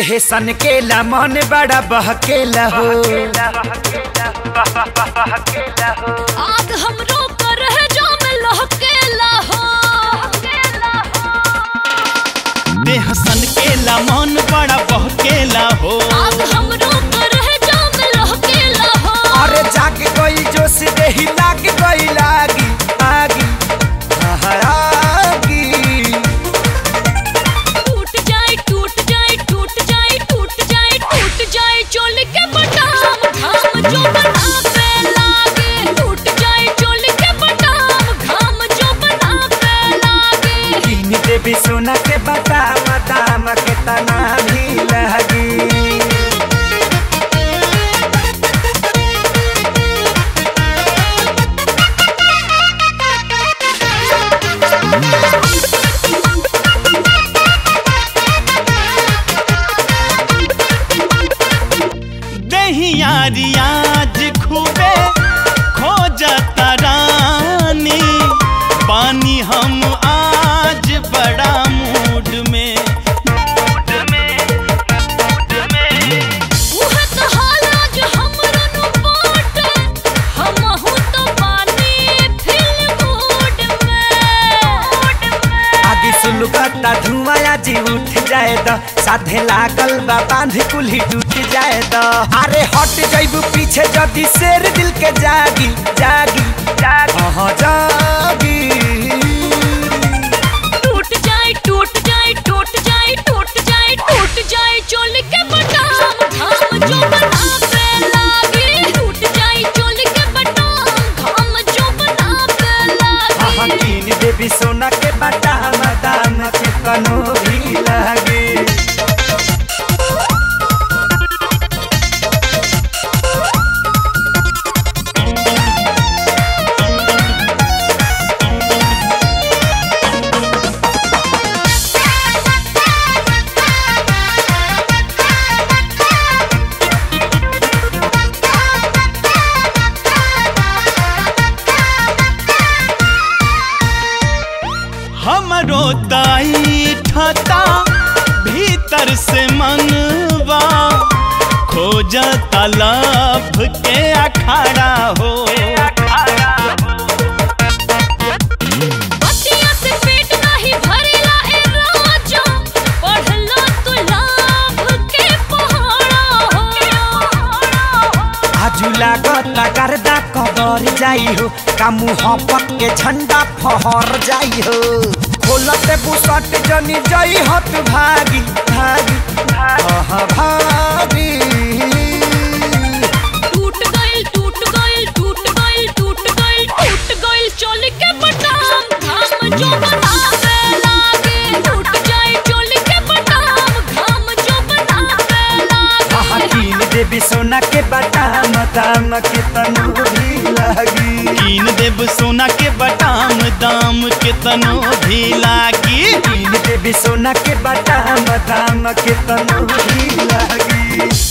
देह सन केला मन बड़ा बहकेला हो आग हमरो कर है जाम लहकेला हो देह सन केला मन बड़ा बहकेला हो आग हमरो कर है जाम लहकेला हो अरे जाग गई जोश देही लाग गई लागी आगी आगी टूट जाए टूट जाए टूट जाए टूट जाए टूट जाए चोल के बटाम घाम जो बना पे लागे टूट जाए चोल के बटाम घाम जो बना पे लागे कीन देवी सोना के बादाम दाम के तना भी लगी दहिया रियाज खूबे खोजता रानी पानी हम आज बड़ा मूड में मूड में मूड में उहे तो हाला जो हमरो नु बाटे हमहु तो पानी फिल मूड में आगे सुलगता धुआं जी उठ जाए द साधे लागल बा बांध कुल्ही टूट जाए द अरे हट जाइबू पीछे जदी शेर दिल के जागी जागी जागी हाँ जागी टूट जाए टूट जाए टूट जाए टूट जाए टूट जाए चोल के बटाम घाम जो बना पे लागे टूट जाए चोल के बटाम घाम जो बना पे हाँ लागे कीन देवी सोना के बादाम दाम के कनो भी लगे हमरो दाई ठता भीतर से मनवा खोजता लाभ के अखाड़ा हो बतिया से पेट नाही भरेला ए राजा पढ़ला तो लाभ के पहाड़ा हो आजू लागत गर्दा कबर जाई हो का मुहब्बत के झंडा फहर जाई हो खोलते बुसट जनी जाई हत भागी भागी आहा भागी टूट गइल टूट गइल टूट गइल टूट गइल टूट गइल चोल के बटाम घाम जो बना पे लागे टूट जाए चोल के बटाम घाम जो बना पे आहा लागे कीन देवी सोना के बादाम दाम के तनु भी लगी कीन देव सोना के बटाम दाम के तनो भी लागी कीन देवी सोना के बादाम दाम के तनु भी लगी